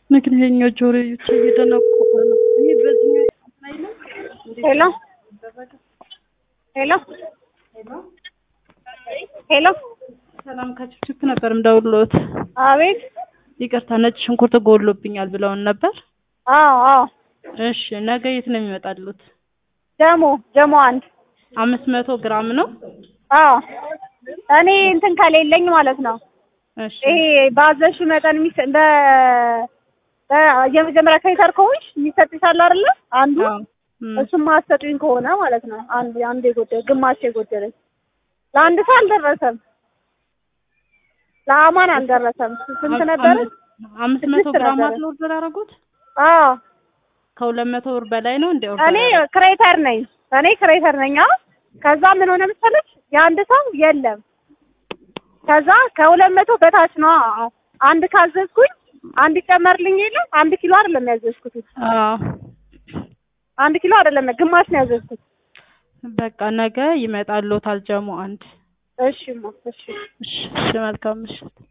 ምክንያኛው ጆሮዎቼ እየደነቆረ ነው። ይሄ በዚህኛው ላይ ነው። ሄሎ ሄሎ ሄሎ ሰላም ከችፕችፕ ነበር እንደውሎት። አቤት ይቅርታ ነጭ ሽንኩርት ጎሎብኛል ብለውን ነበር። አዎ አዎ እሺ ነገ የት ነው የሚመጣሉት? ጀሞ ጀሞ አንድ አምስት መቶ ግራም ነው። አዎ እኔ እንትን ከሌለኝ ማለት ነው እሺ ይሄ ባዘሽ መጠን የሚሰ እንደ የመጀመሪያ ክሬተር ከሆንሽ የሚሰጥሻል አይደለ? አንዱ አዎ እም፣ እሱም ማሰጡኝ ከሆነ ማለት ነው። አንድ አንድ የጎደለ ግማሽ የጎደለኝ ለአንድ ሰው አልደረሰም። ለአማን አልደረሰም። ስንት ነበረ? አምስት መቶ ስድስት ግራም ነበረ። አለ ኦርደር ያደረጉት አዎ ከሁለት መቶ ብር በላይ ነው እንደ ኦርደር እኔ ያደረጉት? ክሬተር ነኝ። እኔ ክሬተር ነኝ። አዎ ከዛ ምን ሆነ መሰለሽ የአንድ ሰው የለም። ከዛ ከሁለት መቶ በታች ነው አንድ ካዘዝኩኝ አንድ ይጨመርልኝ የለም አንድ ኪሎ አይደለም ያዘዝኩት አዎ አንድ ኪሎ አይደለም ግማሽ ነው ያዘዝኩት። በቃ ነገ ይመጣልዎታል ጀሞ አንድ። እሺ ማ እሺ እሺ እሺ መልካም ምሽት።